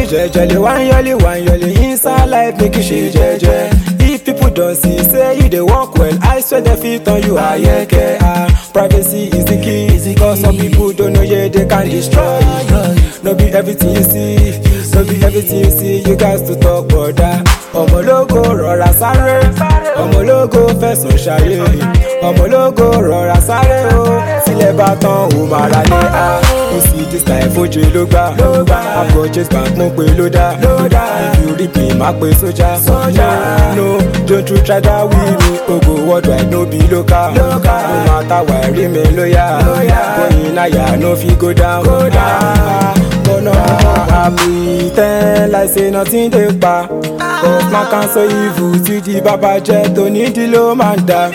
me jejely, one yoli, one yoli. Inside life, make you shake jeje. If people don't see, say you dey work well. I swear they fit on you, ah yeah, yeah. Ah, privacy is the key. Cause some people don't know, yeah, they can destroy. No be everything you see, no be everything you see. You guys to talk, brother. Ọmọ ológo rọra sáré, ọmọ ológo fẹ̀sùn ṣayé, ọmọ ológo rọra sáré o. Sílẹ̀ bá tán ò máa ra ní a. Ó sì dis life oje ló gbà. Àbọ̀ chase bank mo pe ló dá. If you rí mi, má pe sójà. No, don't you try that with me. Ogo worldwide no be local. No matter why rí mi lóyà. Going higher no fit go down. But no, I pretend like say nothing dey pa. But man can so evil tí di bàbá jẹ́ tó nídìí ló máa ń dá.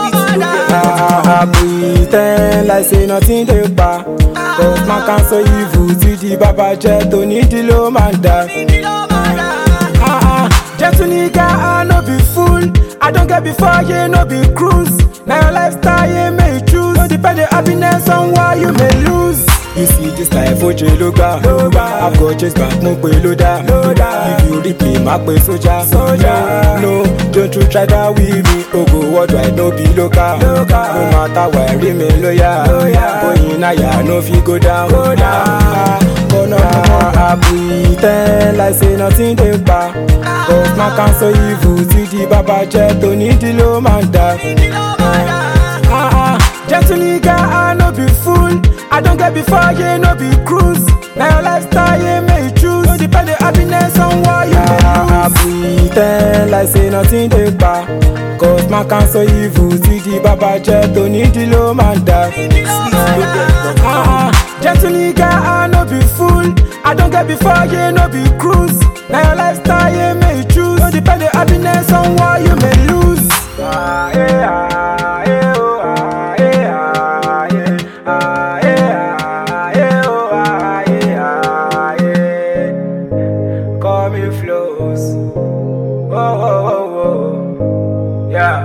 I pretend like say nothing dey pa. But man can so evil tí di bàbá jẹ́ tó nídìí ló máa ń dá. Ah, ah, Gentle nigga, I no be fool. I don't get before you, no be cruise. Now your lifestyle, you may choose. No depend on happiness on why you may lose. You see this life, oje ló gbà. I've got chase back, mo pe ló dá. If you rip me, má pe sójà. No, don't you try that with me. Ogo worldwide, no be local. No matter why, rí mi lóyà. Going higher, no fit go down. But no, I pretend like say nothing dey pa. But man can so evil tí di bàbá jẹ́ tó nídìí ló máa ń dá. Ah, ah, Gentle nigga, I no be fool. I don't get before you, no be cruise. Now your lifestyle, you may choose. No depend on happiness on why you may lose. I pretend like say nothing dey pa. Cause man can so evil tí di bàbá jẹ́ tó nídìí ló máa ń dá. Ah, ah, Gentle nigga, I no be fool. I don't get before you, no be cruise. Now your lifestyle, you may choose. No depend on happiness on why you may lose. Ah, yeah, ah, yeah, oh, ah, yeah, ah, yeah. Ah, yeah, ah, yeah, oh, ah, yeah, ah, yeah. Call me flows. Oh, oh, oh, oh. Yeah.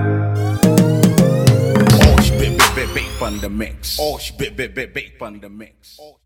Osh, bit, bit, bit, bit on the mix. Osh, bit, bit, bit, bit on the mix.